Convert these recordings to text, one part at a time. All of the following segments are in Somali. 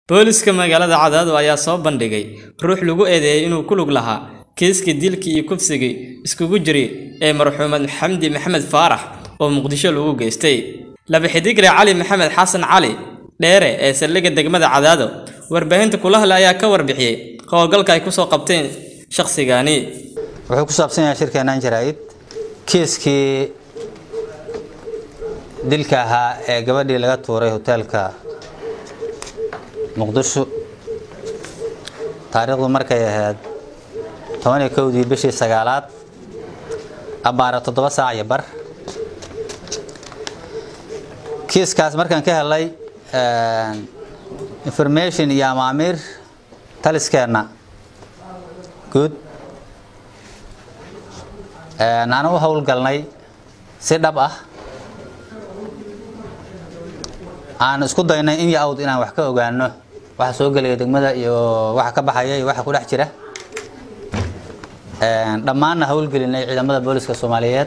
Booliska magaalada Cadaado ayaa soo bandhigay ruux lagu eedeeyay inuu ku lug lahaa kiiskii dilkii iyo kufsigii isugu jiray ee marxuumad Xamdi Maxamed Faarax oo Muqdisho lagu geystay. Laba xidigre Cali Maxamed Xasan Cali Dheere ee saldhigga degmada Cadaado warbaahinta kula hadlay ayaa ka warbixiyay howlgalka ay ku soo qabteen shakhsigani. wuxuu ku saabsan yahay shirkeenan jaraa'id kiiskii dilka ahaa ee gabadhii laga tuuray hoteelka muqdisho taariikhdu markay ahayd toban iyo kowdii bishii sagaalaad abbaara toddoba saac iyo bar kiiskaas markaan ka helay information iyo amaamiir taliskeenna guud aan u howlgalnay si dhab ah aan isku daynay in yo-awd inaan wax ka ogaano waxa soo gelaya degmada iyo waxa ka baxaya iyo waxa ku dhex jira dhammaanna howlgelinay ciidamada booliska soomaaliyeed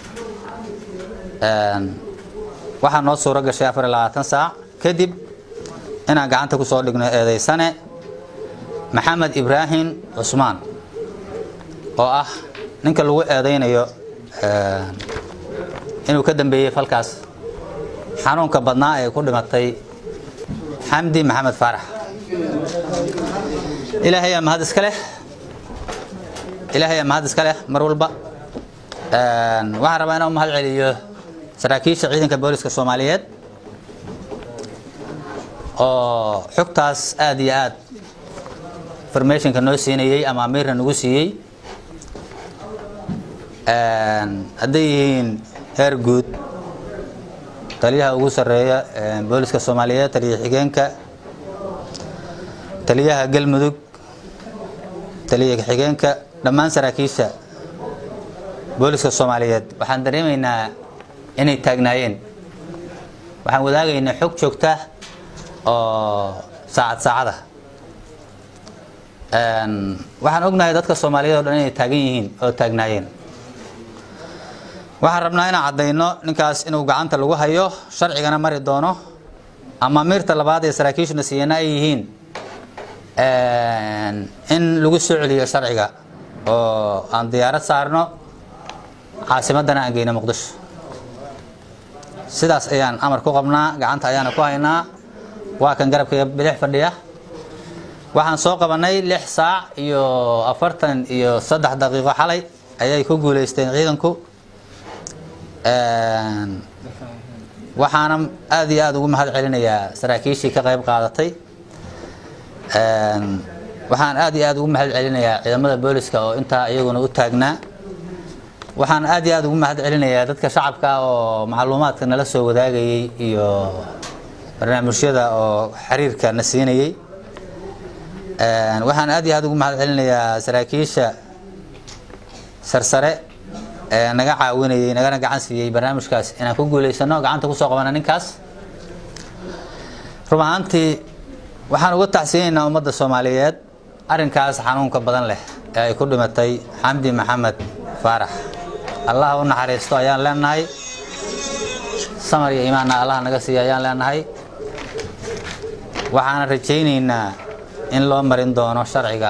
waxaa noo suuro gashay afar iyo labaatan saac kadib inaan gacanta ku soo dhigno eedeysane maxamed ibraahim cusmaan oo ah ninka lagu eedeynayo inuu ka dambeeyey falkaas xanuunka badnaa ee ku dhimatay xamdi maxamed faarax ilaahay aa mahad iska leh ilaahay aa mahad iska leh mar walba waxaan rabaa inaan u mahad celiyo saraakiisha ciidanka booliska soomaaliyeed oo xogtaas aad iyo aad informationka noo siinayey ama amiirna nagu siiyey hadday yihiin heer guud taliyaha ugu sarreeya booliska soomaaliyeed taliya xigeenka taliyaha galmudug taliya xigeenka dhammaan saraakiisha booliska soomaaliyeed waxaan dareemaynaa inay taagnaayeen waxaan wadaagaynaa xog joogta oo saacad saacada waxaan ognahay dadka soomaaliyeed o dhan inay taagan yihiin oo taagnaayeen waxaan rabnaa inaan caddayno ninkaas inuu gacanta lagu hayo sharcigana mari doono ama miirta labaad ee saraakiishuna siiyana ay yihiin in lagu soo celiyo sharciga oo aan diyaarad saarno caasimadana aan geyno muqdisho sidaas ayaan amar ku qabnaa gacanta ayaana ku haynaa waa kan garabkaiga bidix fadhiya waxaan soo qabanay lix saac iyo afartan iyo saddex daqiiqo xalay ayay ku guuleysteen ciidanku waxaana aad iyo aada ugu mahad celinayaa saraakiishii ka qayb qaadatay waxaan aad iyo aad ugu mahad celinayaa ciidamada booliska oo intaa iyaguna u taagnaa waxaan aad iyo aad ugu mahad celinayaa dadka shacabka oo macluumaadka nala soo wadaagayey iyo barnaamijyada oo xiriirka na siinayey waxaan aad iyo aad ugu mahad celinayaa saraakiisha sarsare ee naga caawinayey nagana gacan siiyey barnaamijkaas inaan ku guuleysano gacanta kusoo qabana ninkaas rub ahaantii waxaan uga tacsiyeynaynaa ummadda soomaaliyeed arrinkaas xanuunka badan leh ee ay ku dhimatay xamdi maxamed faarax allah u naxariisto ayaan leenahay samar iyo imaanna allah naga siiya ayaan leenahay waxaana rajaynaynaa in loo marin doono sharciga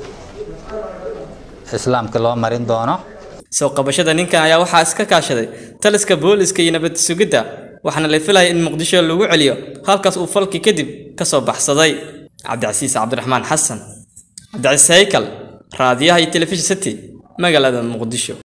islaamka loo marin doono soo qabashada ninkan ayaa waxaa iska kaashaday taliska booliska iyo nabad sugidda waxaana la filayay in muqdisho lagu celiyo halkaas uu falkii kadib ka soo baxsaday cabdicasiis cabdiraxmaan xasan cabdicasiis haykal raadiyaha iyo telefishin city magaalada muqdisho